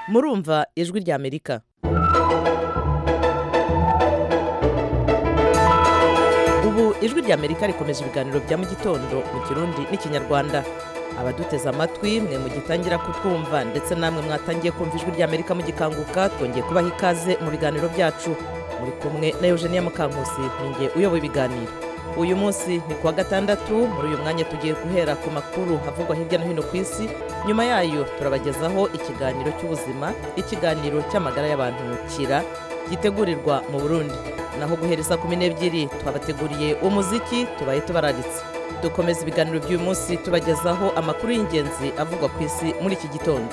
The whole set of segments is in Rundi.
murumva ijwi ry'amerika ubu ijwi ry'amerika rikomeje ibiganiro bya mu gitondo mu kirundi n'ikinyarwanda abaduteze amatwi mwe mugitangira kutwumva ndetse namwe mwatangiye kumva ijwi ry'amerika mugikanguka twongeye kubaha ikaze mu biganiro byacu muri kumwe na eugenia mukankusi ninjye uyoboye ibiganiro uyu munsi ni kuwa gatandatu muri uyu mwanya tugiye guhera ku makuru havugwa hirya no hino ku isi nyuma yayo turabagezaho ikiganiro cy'ubuzima ikiganiro cy'amagara y'abantu kira gitegurirwa mu burundi naho guhera saa kumi n'ebyiri twabateguriye umuziki tubaye tubararitse dukomeza ibiganiro by'uyu munsi tubagezaho amakuru y'ingenzi avugwa ku isi muri iki gitondo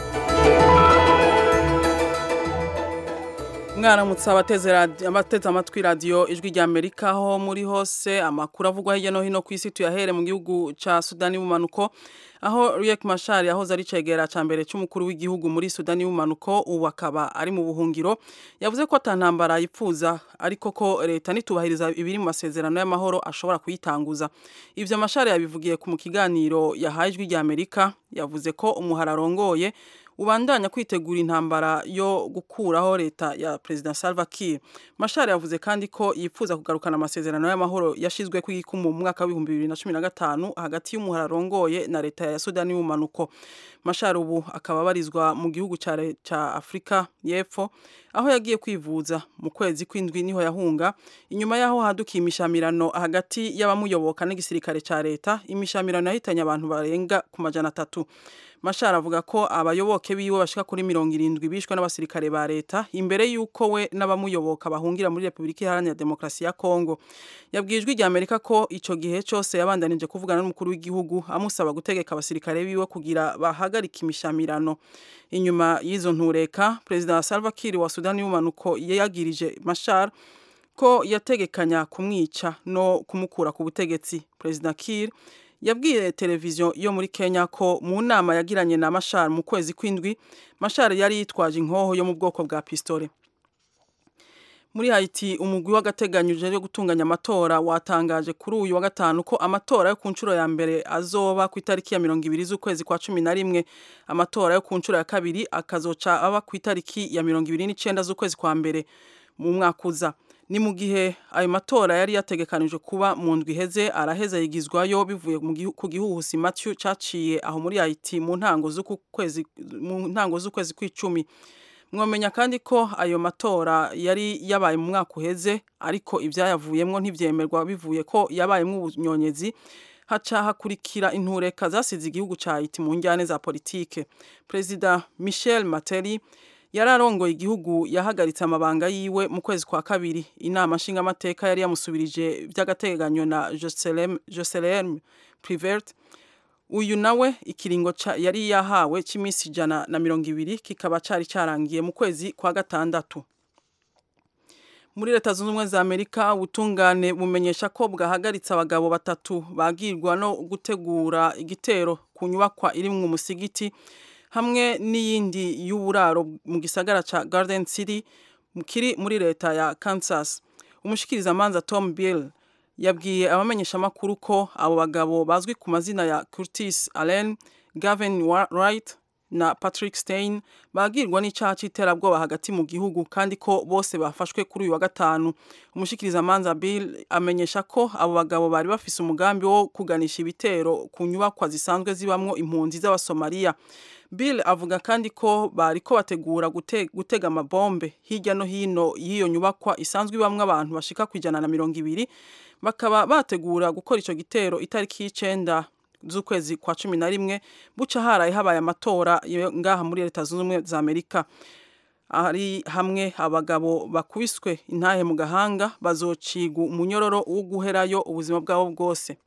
mwaramutse abateze amatwi radiyo ijwi rya amerika aho muri hose amakuru avugwa hirya no hino ku isi tuyahere mu gihugu cya sudani y'ubumanuko aho Riek Machar yahoze ari cegera cya mbere cy'umukuru w'igihugu muri sudani y'ubumanuko ubu akaba ari mu buhungiro yavuze ko atantambara yipfuza ariko ko leta nitubahiriza ibiri mu masezerano y'amahoro ashobora kuyitanguza ibyo Machar yabivugiye mu kiganiro yahaye ijwi rya amerika yavuze ko umuhara arongoye ubandanya kwitegura intambara yo gukuraho leta ya President Salva Kiir. Machar yavuze kandi ko yifuza kugarukana amasezerano y'amahoro yashizwe ku ikumu mu mwaka wa 2015 hagati y'umuhara arongoye na leta ya Sudani y'ubumanuko. Machar ubu akaba abarizwa mu gihugu ca Afrika y'Epfo aho yagiye kwivuza mu kwezi kw'indwi niho yahunga inyuma yaho hadukiye imishamirano hagati y'abamuyoboka n'igisirikare ca leta imishamirano yahitanye abantu barenga ku majana atatu Machar avuga ko abayoboke biwe bashika kuri mirongo irindwi bishwe n'abasirikare ba leta imbere y'uko we n'abamuyoboka bahungira muri Repubulika Iharanira Demokarasi ya Kongo yabwiye ijwi rya Amerika ko ico gihe cose yabandanije kuvugana n'umukuru w'igihugu amusaba gutegeka abasirikare biwe kugira bahagarika imishamirano inyuma y'izo ntureka Perezida Salva Kiir wa Sudani y'ubumanuko yagirije Machar ko yategekanya kumwica no kumukura ku butegetsi Perezida Kiir yabwiye televiziyo yo muri Kenya ko mu nama yagiranye na Machar mu kwezi kw'indwi Machar yari yitwaje inkoho yo mu bwoko bwa pistole muri Haiti umugwi w'agateganyo uje gutunganya amatora watangaje kuri uyu wa gatanu ko amatora yo ku nshuro ya mbere azoba ku itariki ya mirongo ibiri z'ukwezi kwa cumi na rimwe amatora yo ku nshuro ya kabiri akazoca aba ku itariki ya mirongo ibiri n'icenda z'ukwezi kwa mbere mu mwaka uza ni mu gihe ayo matora yari yategekanijwe kuba mu ndwi iheze araheza yigizwayo bivuye ku gihuhusi Matthew caciye aho muri Haiti mu ntango z'ukwezi mu ntango z'ukwezi kw'icumi mwamenya kandi ko ayo matora yari yabaye mu mwaka uheze ariko ibyayavuyemo ntibyemerwa bivuye ko yabayemo ubunyonyezi haca hakurikira intureka zasize igihugu ca Haiti mu njyane za politike Perezida Michel Materi yari arongoye igihugu yahagaritse amabanga yiwe mu kwezi kwa kabiri inama nshingamateka yari yamusubirije by'agateganyo na Jocelyn Privert uyu nawe ikiringo yari yahawe cy'iminsi ijana na mirongo ibiri kikaba cari carangiye mu kwezi kwa gatandatu muri leta zunze ubumwe za amerika ubutungane bumenyesha ko bwahagaritse abagabo batatu bagirwa no gutegura igitero ku nyubakwa iri mu musigiti hamwe n'iyindi y'uburaro mu gisagara ca Garden City kiri muri leta ya Kansas umushikirizamanza Tom Bill yabwiye abamenyesha makuru ko abo bagabo bazwi ku mazina ya Curtis Allen, Gavin Wright na Patrick Stein bagirwa n'icaha c'iterabwoba hagati mu gihugu kandi ko bose bafashwe kuri uyu wa gatanu umushikirizamanza Bill amenyesha ko abo bagabo bari bafise umugambi wo kuganisha ibitero ku nyubakwa zisanzwe zibamwo impunzi z'abasomaliya Bill avuga kandi ko bari ko bategura gute, gutega amabombe hirya no hino y'iyo nyubakwa isanzwe ibamwe abantu bashika ku ijana na mirongo ibiri bakaba bategura gukora ico gitero itariki y'icenda z'ukwezi kwa cumi na rimwe buca haraye habaye amatora ngaha muri leta zunze ubumwe za amerika ari hamwe abagabo bakubiswe intahe mu gahanga bazocigwa umunyororo wo guherayo ubuzima bwabo bwose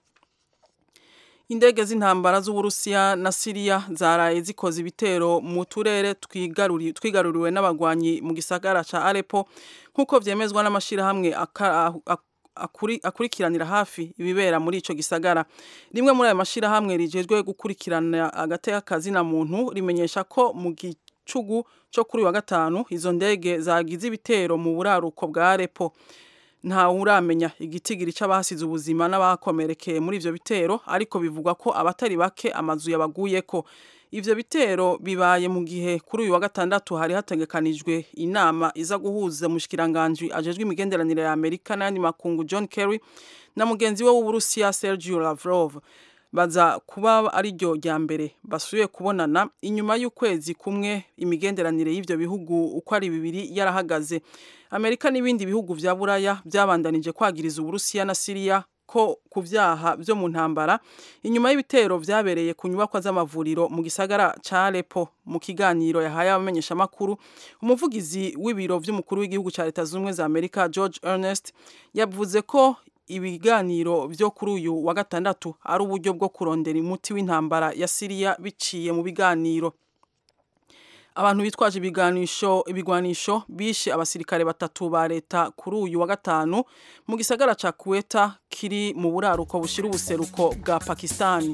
indege z'intambara z'uburusiya na siriya zaraye zikoze ibitero mu turere twigaruriwe n'abagwanyi mu gisagara ca arepo nk'uko vyemezwa n'amashirahamwe akurikiranira hafi ibibera muri ico gisagara rimwe muri ayo mashirahamwe rijejwe gukurikirana agateka kazina muntu rimenyesha ko mu gicugu co kuri wa gatanu izo ndege zagize ibitero mu buraruko bwa arepo nta uramenya igitigiri c'abahasize ubuzima n'abakomerekeye muri ivyo bitero ariko bivugwa ko abatari bake amazu yabaguyeko ivyo bitero bibaye mu gihe kuri uyu wa gatandatu hari hategekanijwe inama iza guhuza umushikiranganje ajejwe imigenderanire ya Amerika n'ayandi makungu John Kerry na mugenzi we w'Uburusiya Sergio Lavrov baza kuba ari ryo rya mbere basubiye kubonana inyuma y'ukwezi kumwe imigenderanire y'ivyo bihugu uko ari bibiri yarahagaze Amerika n'ibindi bihugu vya Buraya byabandanije kwagiriza Uburusiya na Syria ko ku vyaha vyo mu ntambara inyuma y'ibitero vyabereye ku nyubakwa z'amavuriro mu gisagara ca Aleppo mu kiganiro yahaye abamenyesha makuru umuvugizi w'ibiro vy'umukuru w'igihugu ca Leta Zunze za Amerika George Ernest yavuze ko ibiganiro vyo kuri uyu wa gatandatu ari uburyo bwo kurondera umuti w'intambara ya Syria biciye mu biganiro abantu bitwaje ibiganisho ibigwanisho bishe abasirikare batatu ba leta kuri uyu wa gatanu mu gisagara ca Kuweta kiri mu buraruko bushira ubuseruko bwa Pakistani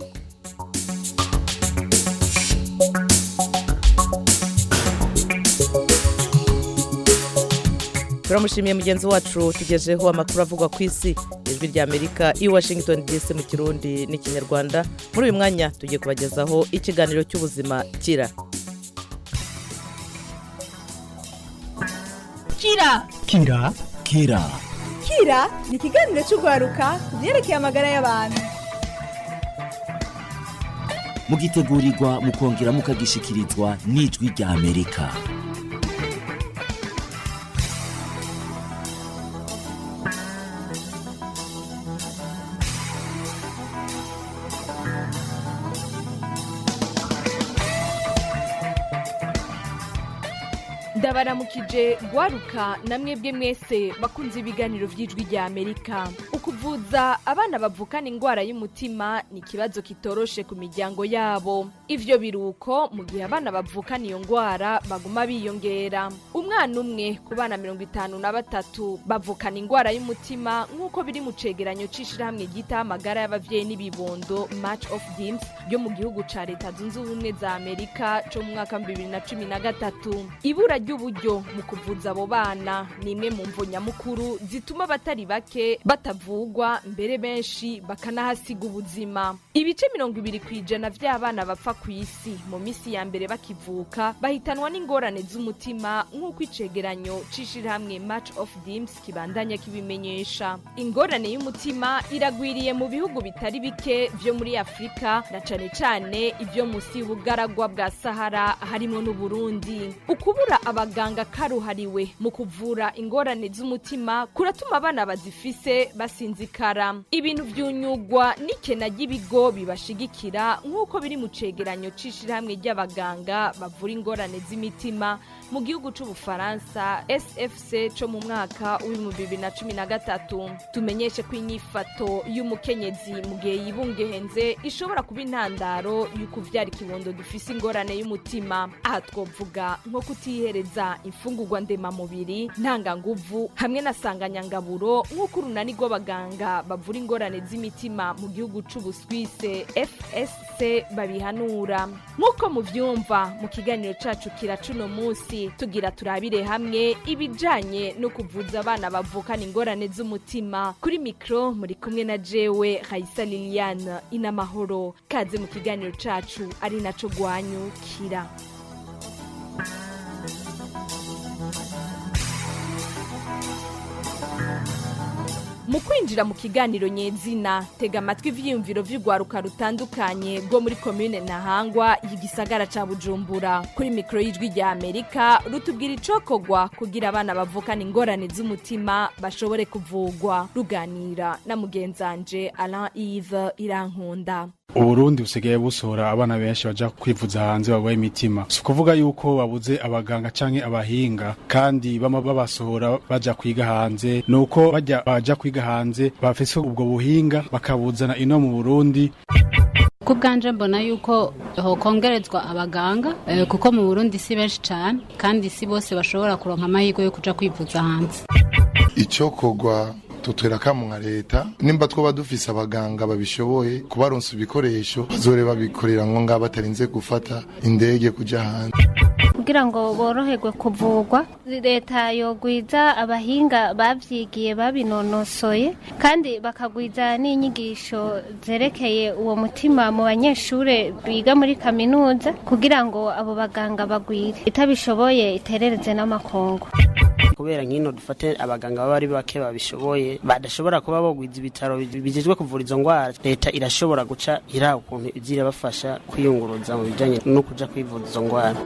turamushimiye mugenzi wacu tugejeho amakuru avugwa ku isi ijwi rya amerika i washington dc mu kirundi n'ikinyarwanda muri uyu mwanya tugiye kubagezaho ikiganiro cy'ubuzima kira kira kira kira kira ni ikiganiro cy'urwaruka ku byerekeye amagara y'abantu mugitegurirwa mukongera mukagishikirizwa n'ijwi rya amerika ndabaramukije gwaruka na mwebwe mwese bakunze ibiganiro by'ijwi rya amerika ukuvuza abana bavukana indwara y'umutima ni ikibazo kitoroshe ku miryango yabo ivyo biruko mu gihe abana bavukana iyo ndwara baguma biyongera umwana umwe ku bana mirongo itanu na batatu bavukana indwara y'umutima nk'uko biri mu cegeranyo c'ishirahamwe ryitaho amagara y'abavyeyi n'ibibondo match of dims ryo mu gihugu ca leta zunze ubumwe za amerika co mu mwaka wa bibiri na cumi na gatatu ibura ry'uburyo mu kuvuza abo bana ni imwe mu mvo nyamukuru zituma abatari bake batavugwa mbere benshi bakanahasiga ubuzima ibice mirongo ibiri ku ijana vy'abana bapfa ku isi mu misi ya mbere bakivuka bahitanwa n'ingorane z'umutima nk'uko icegeranyo c'ishirahamwe match of dims kibandanya kibimenyesha ingorane y'umutima iragwiriye mu bihugu bitari bike vyo muri afurika na cane cane ivyo musi y'ubugaragwa bwa sahara harimo n'uburundi ukubura abaganga karuhariwe mu kuvura ingorane z'umutima kuratuma abana bazifise basinzikara ibintu vyunyugwa n'ikena ry'ibigo bibashigikira nk'uko biri mu cegeranyo c'ishirahamwe ry'abaganga bavura ingorane z'imitima mu gihugu c'ubufaransa sfc co mu mwaka w'ibihumbi bibiri na cumi na gatatu tumenyeshe ko inyifato y'umukenyezi mu gihe yibungehenze ishobora kuba intandaro y'ukuvyara ikibondo dufise ingorane y'umutima aha twovuga nko kutihereza imfungurwa ndemamubiri ntanganguvu hamwe na sanganyangaburo nk'uko urunani rw'abaganga bavura ingorane z'imitima mu gihugu c'ubuswise fsc babihanura nk'uko muvyumva mu kiganiro cacu kira cuno munsi tugira turabire hamwe ibijanye no kuvuza abana bavukana ingorane z'umutima kuri mikro muri kumwe na jewe raisa liliane inamahoro kaze mu kiganiro cacu ari naco gwanyu kira mu kwinjira mu kiganiro nyezina tega amatwi ivyiyumviro vy'urwaruka rutandukanye rwo muri komine ntahangwa y'igisagara ca bujumbura kuri mikoro y'ijwi rya amerika rutubwira icokogwa kugira abana bavukana ingorane z'umutima bashobore kuvugwa ruganira na mugenzanje alain ive irankunda uburundi busigaye busohora abana benshi baja kwivuza hanze barwaye imitima si ukuvuga yuko babuze abaganga canke abahinga kandi bama babasohora baja kwiga hanze ni uko bajya baja kwiga hanze bafise ubwo buhinga bakabuzana ino mu burundi ku bwanje mbona yuko hokongerezwa abaganga eh, kuko mu burundi si benshi cane kandi si bose bashobora kuronka amahirwe yo kuja kwivuza hanze icokogwa tutwera kamu nka leta nimba twoba dufise abaganga babishoboye kubaronsa ibikoresho bazore babikorera ngo ngabo batarinze gufata indege kuja hanze kugira ngo boroherwe kuvugwa leta yogwiza abahinga bavyigiye babinonosoye kandi bakagwiza n'inyigisho zerekeye uwo mutima mu banyeshure biga muri kaminuza kugira ngo abo baganga bagwire itabishoboye iterereze n'amakungu kubera nk'ino dufate abaganga baba ari bake babishoboye badashobora kuba bogwiza ibitaro bijejwe kuvura izo ndwara leta irashobora guca ira ukuntu iza irabafasha kwiyunguruza mu bijanye no kuja kwivuza izo ndwara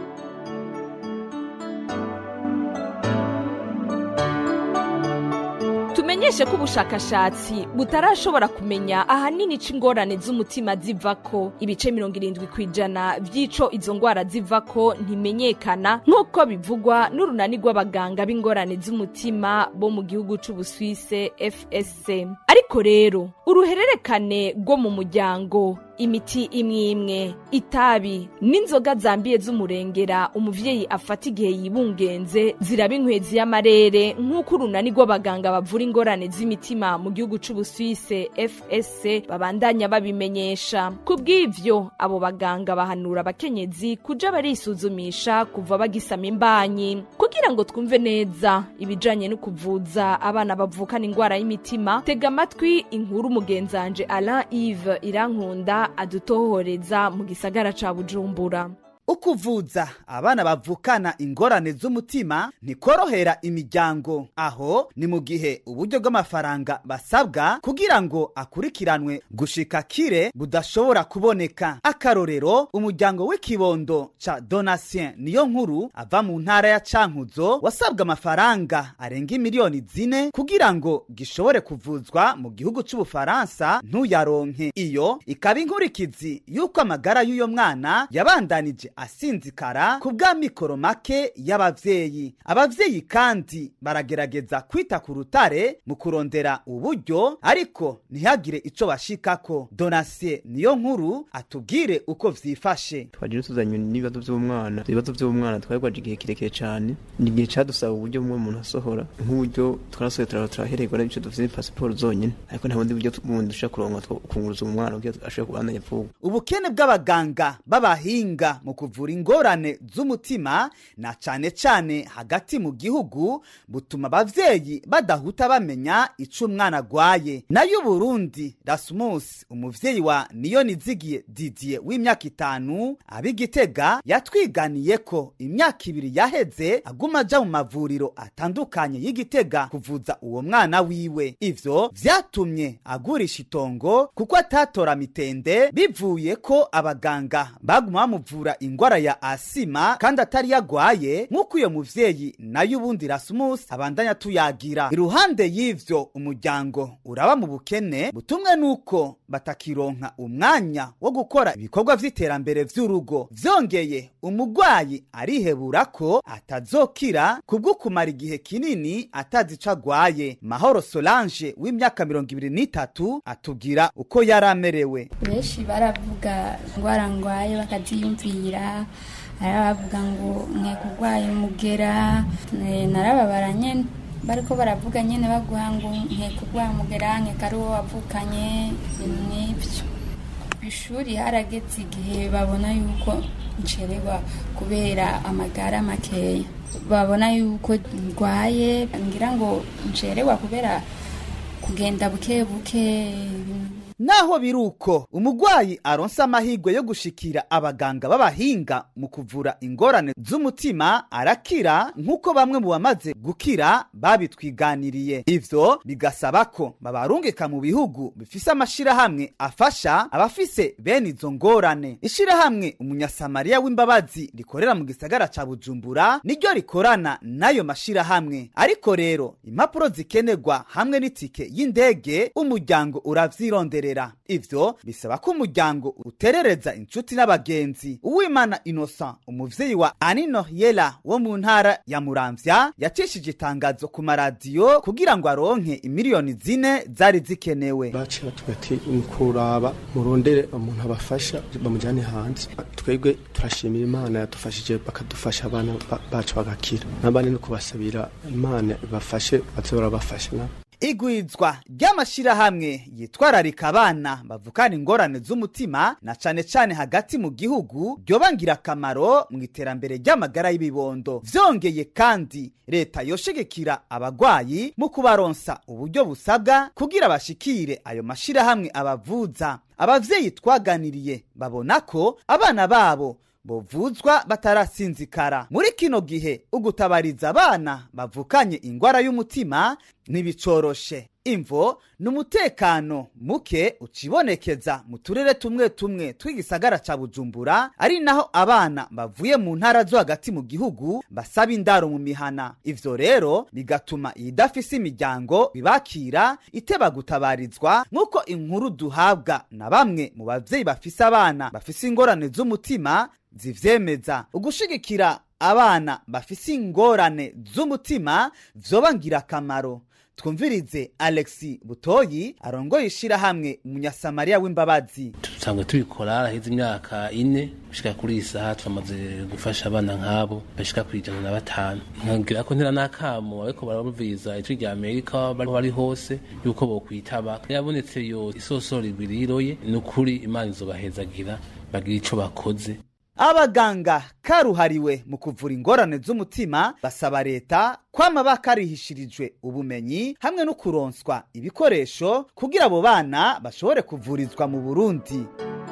tumenyeshe ko ubushakashatsi butarashobora kumenya ahanini ico ingorane z'umutima zivako ibice mirongo irindwi ku ijana vy'ico izo ngwara zivako ntimenyekana nk'uko bivugwa n'urunani rw'abaganga b'ingorane z'umutima bo mu gihugu c'ubuswise fsc ariko rero uruhererekane rwo mu muryango imiti imwe imwe itabi n'inzoga zambiye z'umurengera umuvyeyi afata igihe yibungenze ziraba inkwezi y'amarere nk'uko urunani rw'abaganga bavura ingorane z'imitima mu gihugu c'ubuswise fsc babandanya babimenyesha ku bw'ivyo abo baganga bahanura abakenyezi kuja barisuzumisha kuva bagisama imbanyi kugira ngo twumve neza ibijanye no kuvuza abana bavukana ingwara y'imitima tega amatwi inkuru mugenzanje alain ive irankunda adutohoreza mu gisagara ca bujumbura ukuvuza abana bavukana ingorane z'umutima ntikorohera imiryango aho ni mu gihe uburyo bw'amafaranga basabwa kugira ngo akurikiranwe gushika kire budashobora kuboneka akarorero umuryango w'ikibondo ca donatien niyo nkuru ava mu ntara ya cankuzo wasabwa amafaranga arenga miliyoni zine kugira ngo gishobore kuvuzwa mu gihugu c'ubufaransa ntuyaronke iyo ikaba inkurikizi y'uko amagara y'uyo mwana yabandanije asinzikara ku bwa mikoro make y'abavyeyi abavyeyi kandi baragerageza kwita ku rutare mu kurondera uburyo ariko ntihagire ico bashikako donasiye niyo nkuru atubwire uko vyifashe twaje tuzanye n'ibibazo vy'umwana ibibazo vy'umwana twari igihe kirekire cane ni igihe cadusaba uburyo bumwe umuntu asohora nk'uburyo twarasohoye turaba turahererwa n'ibice dufite pasiporo zonyene ariko nta bundi buryo bundi dushobora kuronka kunguruza umwana kugira ashobore kubandanya vuba ubukene bw'abaganga b'abahinga mu kuvura ingorane z'umutima na cane cane hagati mu gihugu butuma abavyeyi badahuta bamenya ico umwana agwaye nayo uburundi rasmus umuvyeyi wa niyo nizigiye didier w'imyaka itanu ab'igitega yatwiganiye ko imyaka ibiri yaheze aguma aja mu mavuriro atandukanye y'igitega kuvuza uwo mwana wiwe ivyo vyatumye agurisha itongo kuko atatora mitende bivuye ko abaganga baguma bamuvura ingwara ya asima kandi atari yagwaye nk'uko uyo muvyeyi nayo ubundi rasmus abandanya tuyagira iruhande y'ivyo umuryango uraba mu bukene butumwe n'uko batakironka umwanya wo gukora ibikorwa vy'iterambere vy'urugo vyongeye umugwayi arihebura ko atazokira kubwo kumara igihe kinini atazi ico agwaye mahoro solange w'imyaka mirongo ibiri n'itatu atubwira uko yari amerewe benshi baravuga ingwara ngwaye bakaziyumvira hari abavuga ngo nkeka urwaye umugera narababara nyene bariko baravuga nyene baguha ngo nkeka urwaye umugera nkeka ari uwo wavukanye ibintu nk'ivyo ishuri harageze igihe babona yuko ncererwa kubera amagara makeya babona yuko ndwaye ngira ngo ncererwa kubera kugenda buke buke naho biri uko umugwayi aronsa amahirwe yo gushikira abaganga b'abahinga mu kuvura ingorane z'umutima arakira nk'uko bamwe mu bamaze gukira babitwiganiriye ivyo bigasaba ko babarungika mu bihugu bifise amashirahamwe afasha abafise bene izo ngorane ishirahamwe umunyasamariya w'imbabazi rikorera mu gisagara ca bujumbura niryo rikorana n'ayo mashirahamwe ariko rero impapuro zikenerwa hamwe n'itike y'indege umuryango uravyirondera ivyo bisaba ko umuryango uterereza inshuti n'abagenzi uwimana innocent umuvyeyi wa anino yela wo mu ntara ya muramvya yacishije itangazo ku maradiyo kugira ngo aronke imiliyoni zine zari zikenewe baciye batubwira ati kuraba murondere umuntu abafasha bamujyane hanze twebwe turashimira imana yadufashije bakadufasha abana bacu bagakira n'abandi no kubasabira imana ibafashe baze barabafasha nabo igwizwa ry'amashirahamwe yitwararika abana bavukana ingorane z'umutima na cane cane hagati mu gihugu ryoba ngirakamaro mu iterambere ry'amagara y'ibibondo vyongeye kandi leta yoshigikira abagwayi mu kubaronsa uburyo busabwa kugira bashikire ayo mashirahamwe abavuza abavyeyi twaganiriye babona ko abana babo bovuzwa batarasinzikara muri kino gihe ugutabariza abana bavukanye ingwara y'umutima ntibicoroshe imvo ni umutekano muke ucibonekeza mu turere tumwe tumwe tw'igisagara ca bujumbura ari naho abana bavuye mu ntara zo hagati mu gihugu basaba indaro mu mihana ivyo rero bigatuma iyidafise imiryango bibakira iteba gutabarizwa nk'uko inkuru duhabwa na bamwe mu bavyeyi bafise abana bafise ingorane z'umutima zivyemeza ugushigikira abana bafise ingorane z'umutima vyoba ngirakamaro twumvirize alexi butoyi arongoye ishirahamwe umunyasamariya w'imbabazi dusanzwe tubikora haraheze imyaka ine gushika kuri iyi saha twamaze gufasha abana nk'abo bashika ku ijana na batanu nkagira ko ntera n'akamo ariko barabumviriza ijwi rya amerika bariho bari hose yuko bokwitaba yabonetse yo isosoro igwiriroye ni ukuri imana izobahezagira bagira ico bakoze abaganga karuhariwe mu kuvura ingorane z'umutima basaba leta kwama bakarihishirijwe ubumenyi hamwe no kuronswa ibikoresho kugira abo bana bashobore kuvurizwa mu burundi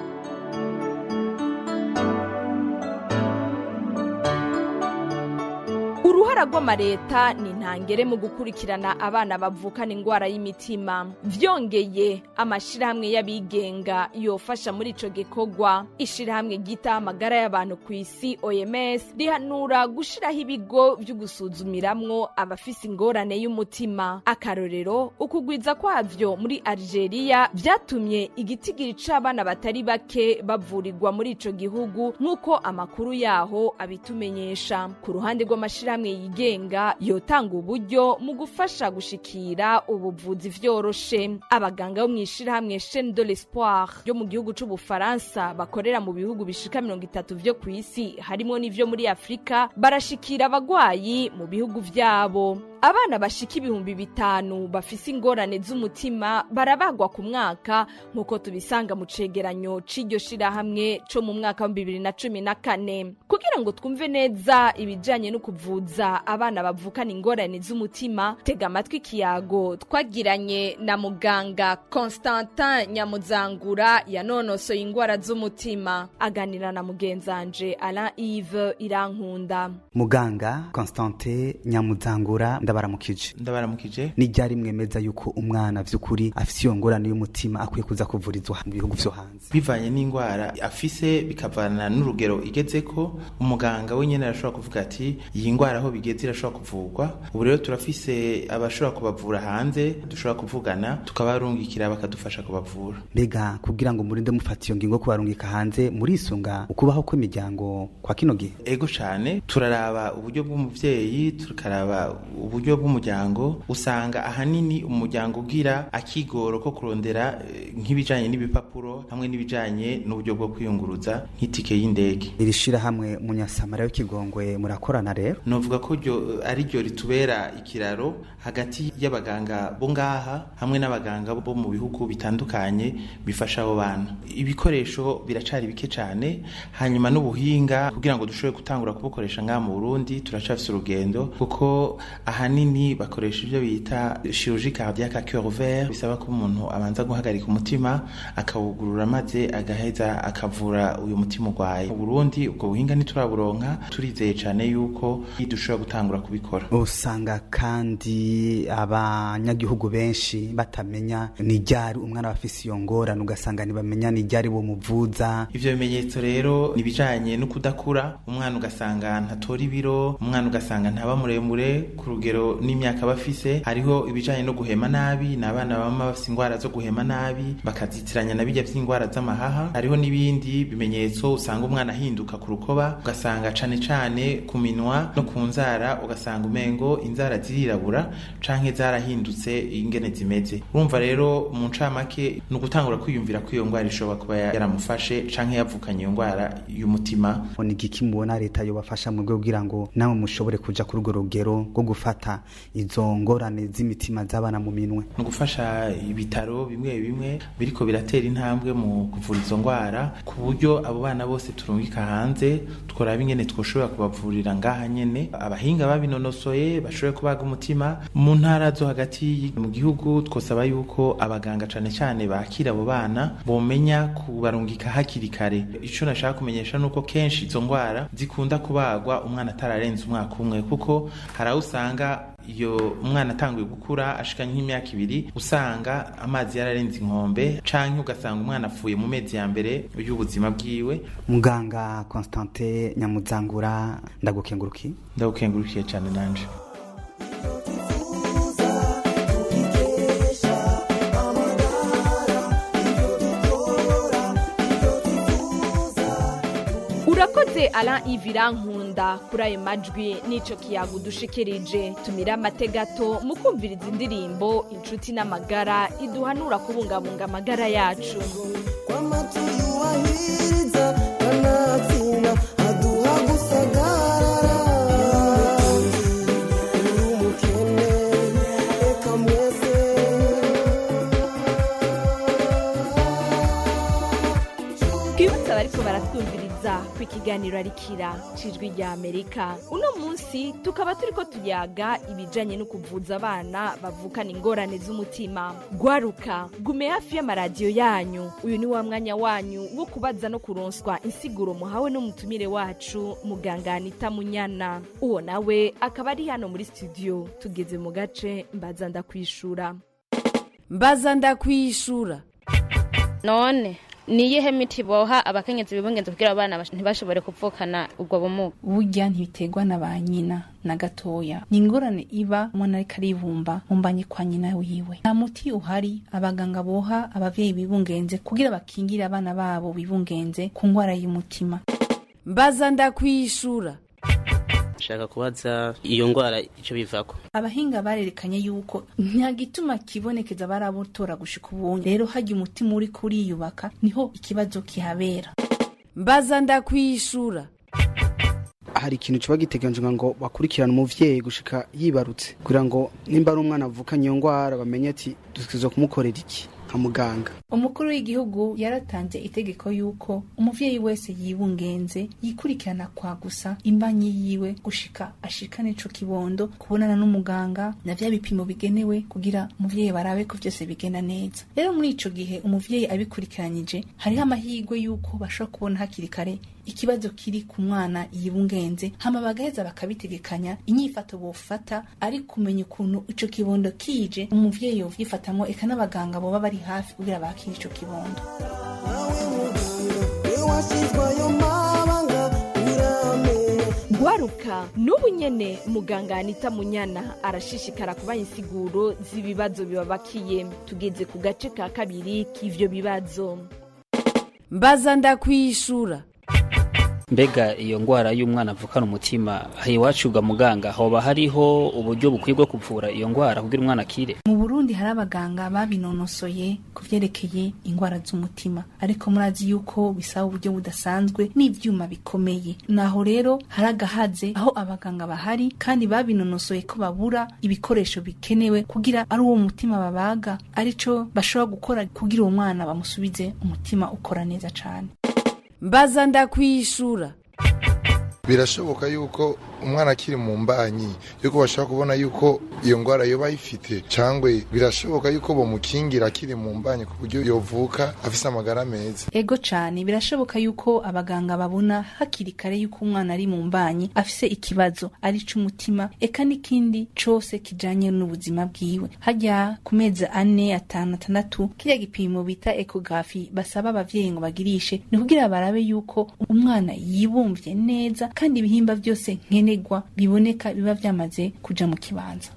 uruhara rw'amareta ni ntangere mu gukurikirana abana bavukana ingwara y'imitima vyongeye amashirahamwe y'abigenga yofasha muri ico gikorwa ishirahamwe ryita amagara y'abantu ku isi oms rihanura gushiraho ibigo vyo gusuzumiramwo abafise ingorane y'umutima akarorero ukugwiza kwavyo muri algeria vyatumye igitigiri c'abana batari bake bavurirwa muri ico gihugu nk'uko amakuru yaho abitumenyesha ku ruhande rw'amashirahamwe yigenga yotanga uburyo mu gufasha gushikira ubuvuzi vyoroshe abaganga bo mw'ishirahamwe chaine de l'espoir ryo mu gihugu c'ubufaransa bakorera mu bihugu bishika mirongo itatu vyo ku isi harimwo n'ivyo muri afurika barashikira abagwayi mu bihugu vyabo abana bashika ibihumbi bitanu bafise ingorane z'umutima barabagwa ku mwaka nk'uko tubisanga mu cegeranyo c'iryo shirahamwe co mu mwaka wa bibiri na cumi na kane kugira ngo twumve neza ibijanye no kuvuza abana bavukana ingorane z'umutima tega amatwi ikiyago twagiranye na muganga constantin nyamuzangura yanonosoye ingwara z'umutima aganira na mugenzanje alain ive irankunda muganga constantin nyamuzangura ndabaramukije ndabaramukije ni ryari mwemeza yuko umwana vy'ukuri afise iyo ngorane y'umutima akwiye kuza kuvurizwa mu bihugu vyo hanze bivanye n'indwara afise bikavana n'urugero igezeko umuganga wenyene arashobora kuvuga ati iyi ndwara aho bigeze irashobora kuvurwa ubu rero turafise abashobora kubavura hanze dushobora kuvugana tukabarungikira bakadufasha kubavura mbega kugira ngo murinde mufata iyo ngingo kubarungika hanze murisunga ukubaho kw'imiryango kwa kino gihe ego cane turaraba uburyo bw'umuvyeyi tukaraba uburyo bw'umuryango usanga ahanini umuryango ugira akigoro ko kurondera eh, nk'ibijanye n'ibipapuro hamwe n'ibijanye n'uburyo bwo kwiyunguruza nk'itike y'indege iri shirahamwe munyasamara w'ikigongwe murakorana rero novuga ko ryo ari ryo ritubera ikiraro hagati y'abaganga bo ngaha hamwe n'abaganga bo mu bihugu bitandukanye bifasha abo bantu ibikoresho biracari bike cane hanyuma n'ubuhinga kugira ngo dushobore gutangura kubukoresha ngaha mu Burundi turacafise urugendo kuko ahanini bakoresha ibyo bita chirurgie cardiaque à cœur ouvert bisaba ko umuntu abanza guhagarika umutima akawugurura maze agaheza akavura uyu mutima urwaye mu Burundi ubwo buhinga ntituraburonka turizeye cane yuko dushobora gutangura kubikora usanga kandi abanyagihugu benshi batamenya ni ryari umwana bafise iyo ngorane ugasanga ntibamenya ni ryari bomuvuza ivyo bimenyetso rero ni bijanye no kudakura umwana ugasanga ntatora ibiro umwana ugasanga ntaba muremure ku rugero n'imyaka bafise hariho ibijanye no guhema nabi ni abana bama bafise ingwara zo guhema nabi bakazitiranya na bijya vy'ingwara z'amahaha hariho n'ibindi bimenyetso usanga umwana ahinduka ku rukoba ugasanga cane cane ku minwa no ku nzara ugasanga umengo inzara zirirabura canke zarahindutse ingene zimeze urumva rero mu ncamake ni ugutangura kwiyumvira ko iyo ngwara ishobora kuba yaramufashe canke yavukanye iyo ngwara y'umutima ni igiki mubona leta yobafasha mu rwego kugira ngo namwe mushobore kuja kuri urwo rugero rwo gufata gufata izo ngorane z'imitima z'abana mu minwe ni ugufasha ibitaro bimwe bimwe biriko biratera intambwe mu kuvura izo ndwara ku buryo abo bana bose turungika hanze tworaba ingene twoshobora kubavurira ngaha nyene abahinga babinonosoye bashobore kubaga umutima mu ntara zo hagati mu gihugu twosaba yuko abaganga cane cane bakira abo bana bomenya kubarungika hakiri kare ico nashaka kumenyesha nuko kenshi izo ndwara zikunda kubagwa umwana atararenze umwaka umwe kuko hari aho usanga iyo umwana atanguye gukura ashika nk'imyaka ibiri usanga amazi yararenze inkombe canke ugasanga umwana apfuye mu mezi ya mbere y'ubuzima bwiwe muganga constantin nyamuzangura ndagukenguruki ndagukengurukiye cyane nanje urakoze ara ivirankunda kuri ayo majwi n'ico kiyago udushikirije tumira amategato mu kumviriza indirimbo inshuti n'amagara iduhanura kubungabunga amagara yacu twibutse abariko baratwumviriza ku ikiganiro arikira cijwi rya amerika uno munsi tukaba turiko tuyaga ibijanye no kuvuza abana bavukana ingorane z'umutima gwaruka gume hafi y'amaradiyo yanyu uyu ni wa mwanya wanyu wo kubaza no kuronswa insiguro muhawe n'umutumire wacu muganga anita munyana uwo nawe akaba ari hano muri studio tugeze mu gace mbaza ndakwishura mbaza ndakwishura none ni iyihe miti boha abakenyezi bibungenze kugira abana bash- ntibashobore kuvukana ubwo bumuga burya ntibiterwa na ba nyina na gatoya ni ingorane iba umwana ariko aribumba mu mbanyi kwa nyina wiwe nta muti uhari abaganga boha abavyeyi bibungenze kugira bakingire abana babo bibungenze ku ngwara y'umutima mbaza ndakwishura shaka kubaza iyo ndwara icyo bivako abahinga barerekanye yuko nta gituma kibonekeza barabutora gushika ubundi rero hajya umutima uri kuriyubaka niho ikibazo kihabera mbaza ndakwishura hari ikintu kiba giteganijwe ngo bakurikirane umuvyeyi gushika yibarutse kugira ngo nimba ari umwana avukanye iyo ngwara bamenye ati dutegerezwa kumukorera iki nka muganga umukuru w'igihugu yaratanze itegeko yuko umuvyeyi wese yibungenze yikurikirana kwa gusa imbanyi yiwe gushika ashikane ico kibondo kubonana n'umuganga na vya bipimo bigenewe kugira umuvyeyi barabe ko vyose bigenda neza rero muri ico gihe umuvyeyi abikurikiranyije hariho amahirwe yuko bashobora kubona hakiri kare ikibazo kiri ku mwana yibungenze hama bagaheza bakabitegekanya inyifato bofata ari kumenya ukuntu ico kibondo kije umuvyeyi yovyifatamwo eka n'abaganga boba bari hafi kugira bakire ico kibondo gwaruka n'ubu nyene muganga anita munyana arashishikara kubaha insiguro z'ibibazo bibabakiye tugeze ku gace ka kabiri k'ivyo bibazo mbaza ndakwishura mbega iyo ndwara y'umwana avukana umutima aha iwacu ga muganga hoba hariho uburyo bukwiye bwo kuvura iyo ndwara kugira umwana akire mu burundi hari abaganga babinonosoye ku vyerekeye ingwara z'umutima ariko murazi yuko bisaba uburyo budasanzwe n'ivyuma bikomeye naho rero hari agahaze aho abaganga bahari kandi babinonosoye ko babura ibikoresho bikenewe kugira ari uwo mutima babaga arico bashobora gukora kugira uwo mwana bamusubize umutima ukora neza cane mbaza ndakwishura birashoboka yuko umwana akiri mu mbanyi yuko bashobora kubona yuko iyo ndwara yoba ayifite cyangwa birashoboka yuko bamukingira akiri mu mbanyi ku buryo yovuka afise amagara meza ego cane birashoboka yuko abaganga babona hakiri kare yuko umwana ari mu mbanyi afise ikibazo ari c'umutima eka n'ikindi cose kijanye n'ubuzima bwiwe harya ku mezi ane atanu atandatu kirya gipimo bita ekografi basaba abavyeyi ngo bagirishe ni kugira barabe yuko umwana yibumvye neza kandi ibihimba byose nkenerwa biboneka biba vyamaze kuja mu kibanza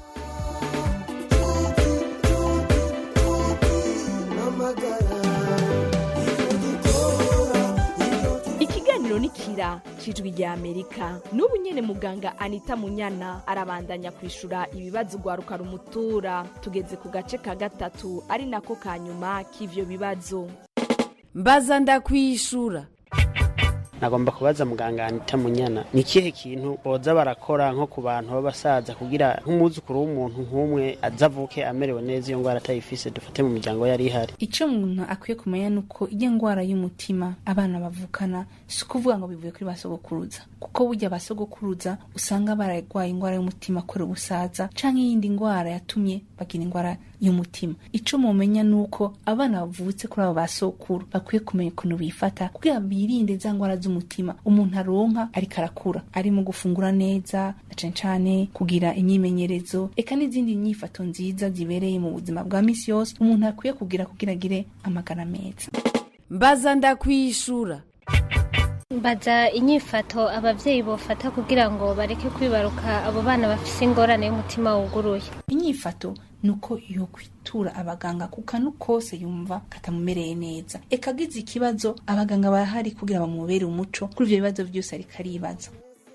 ikiganiro ni kira cijwi rya amerika n'ubu nyene muganga anita munyana arabandanya kwishura ibibazo ugwaruka rumutura tugeze ku gace ka gatatu ari nako ka nyuma k'ivyo bibazo mbaza ndakwishura nagomba kubaza muganga Anita Munyana ni kihe kintu boza barakora nko ku bantu b'abasaza kugira nk'umwuzukuru w'umuntu nk'umwe azavuke amerewe neza iyo ngwara atayifise dufate mu miryango yari ihari icyo umuntu akwiye kumenya ni uko iyo ndwara y'umutima abana bavukana si ukuvuga ngo bivuye kuri ba sogokuruza kuko burya ba sogokuruza usanga bararwaye indwara y'umutima kubera ubusaza cyangwa iyindi ndwara yatumye bagira indwara y'umutima icyo mumenya ni uko abana bavutse kuri abo ba sokuru bakwiye kumenya ukuntu bifata kugira birinde za ndwara z'umutima umuntu aronka ariko arakura ari mu gufungura neza na cane cane kugira imyimenyerezo eka n'izindi nyifato nziza zibereye mu buzima bwa misi yose umuntu akwiye kugira kugira agire amagara meza mbaza ndakwishura mbaza inyifato abavyeyi bofata kugira ngo bareke kwibaruka abo bana bafise ingorane y'umutima wuguruye inyifato ni uko yo kwitura abaganga ku kantu kose yumva katamumereye neza eka agize ikibazo abaganga barahari kugira bamubere umuco kuri ivyo bibazo vyose ariko aribaza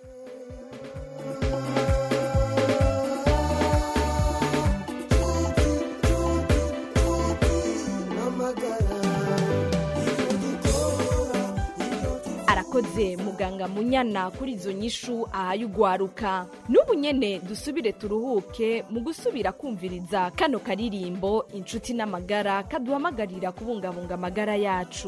arakoze muganga munyana kuri izo nyishu ahaye ugwaruka n'ubu nyene dusubire turuhuke mu gusubira kumviriza kano karirimbo inshuti n'amagara kaduhamagarira kubungabunga amagara yacu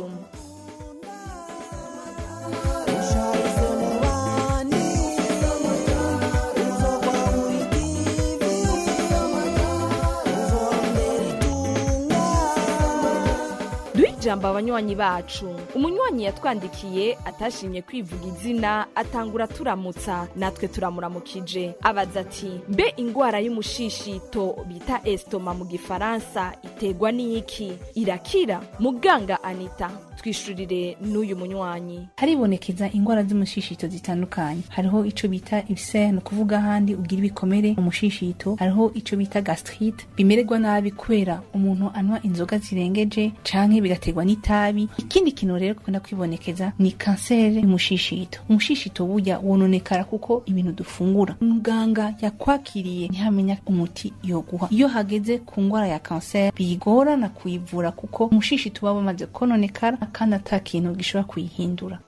duhe ijambo abanywanyi bacu umunywanyi yatwandikiye atashimye kwivuga izina atangura turamutsa natwe turamuramukije abaza ati mbe ingwara y'umushishito bita estoma mu gifaransa iterwa n'iki irakira muganga anita twishurire n'uyu munywanyi haribonekeza indwara z'umushishito zitandukanye hariho ico bita ibisere ni ukuvuga ahandi ugira ibikomere mu mushishito hariho ico bita gastrite bimererwa nabi kubera umuntu anywa inzoga zirengeje canke bigaterwa n'itabi ikindi kintu rero kikunda kwibonekeza ni kanseri y'umushishito umushishito burya wononekara kuko ibintu dufungura muganga yakwakiriye ntihamenya umuti yoguha iyo hageze ku ndwara ya kanseri bigorana kuyivura kuko umushishito uba wamaze kononekara kandi ata kintu gishobora kuyihindura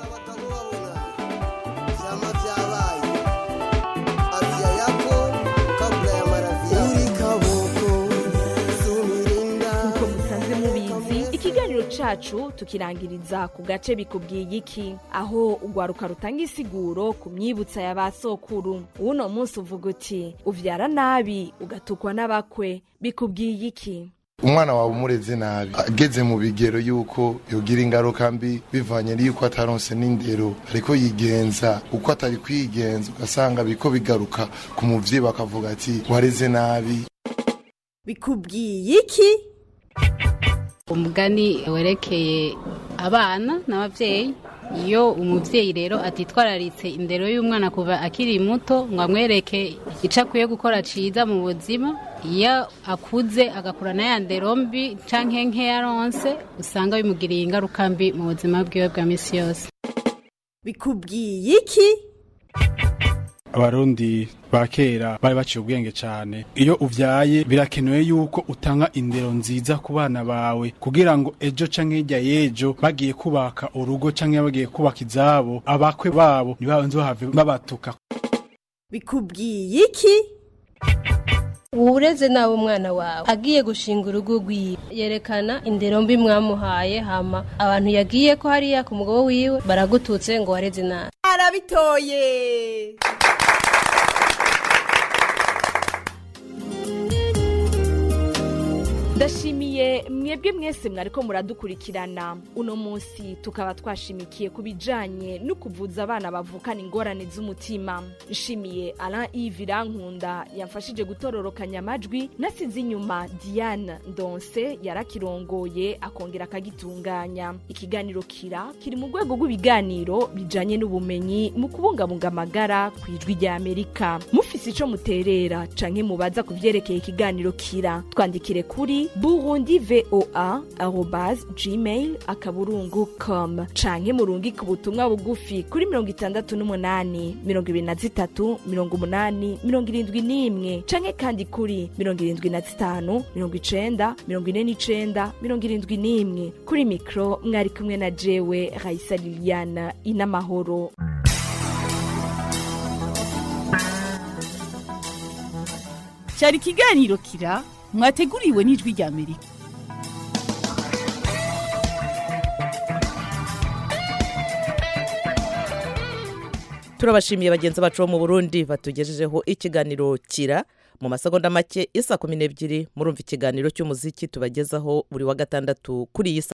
nk'uko musanzwe mubizi ikiganiro cacu tukirangiriza ku gace bikubwiye iki aho ugwaruka rutanga isiguro ku myibutsa ya ba sokuru uno munsi uvuga uti uvyara nabi ugatukwa n'abakwe bikubwiye iki umwana wawe umureze nabi ageze mu bigero yuko yogira ingaruka mbi bivanye n'uko ataronse n'indero ariko yigenza uko atari kwigenza ugasanga biko bigaruka ku muvyeyi bakavuga ati wareze nabi bikubwiye iki umugani werekeye abana n'ababyeyi iyo umubyeyi rero atitwararitse indero y'umwana kuva akiri muto ngo amwereke icyo akwiye gukora ciza mu buzima iyo akuze agakurana ya ndero mbi canke nkeya aronse usanga bimugiriye ingaruka mbi mu buzima bwiwe bwa misi yose bikubwiye iki abarundi ba kera bari baciye ubwenge cyane iyo uvyaye birakenewe yuko utanga indero nziza ku bana bawe kugira ngo ejo canke hirya y'ejo bagiye kubaka urugo canke bagiye kubaka izabo abakwe babo ntibabanze bahave babatuka bikubwiye iki ureze nawe umwana wawe agiye gushinga urugo rwiwe yerekana indero mbi mwamuhaye hama abantu yagiye ko hariya ku mugabo wiwe baragututse ngo wareze nabi arabitoye ndashimiye mwebwe mwese mwariko muradukurikirana uno munsi tukaba twashimikiye ku bijanye no kuvuza abana bavukana ingorane z'umutima nshimiye alain yves irankunda yamfashije gutororokanya amajwi nasize inyuma diane ndonse yarakirongoye akongera akagitunganya ikiganiro kira kiri mu rwego rw'ibiganiro bijanye n'ubumenyi mu kubungabunga amagara ku ijwi rya amerika mufise ico muterera canke mubaza ku vyerekeye ikiganiro kira twandikire kuri kuri burundi voa arobase gmail akaburungu com canke murungike ubutumwa bugufi kuri mirongo itandatu n'umunani mirongo ibiri na zitatu mirongo umunani mirongo irindwi n'imwe canke kandi kuri mirongo irindwi na zitanu mirongo icenda mirongo ine n'icenda mirongo irindwi n'imwe kuri mikro mwari kumwe na jewe raisa liliana inamahoro cyari ikiganiro kira mwateguriwe n'ijwi rya amerika turabashimiye bagenzi bacu bo mu burundi batugejejeho ikiganiro kira mu masegonda make isa kumi n'ebyiri murumva ikiganiro cy'umuziki tubagezaho buri wa gatandatu kuri iyi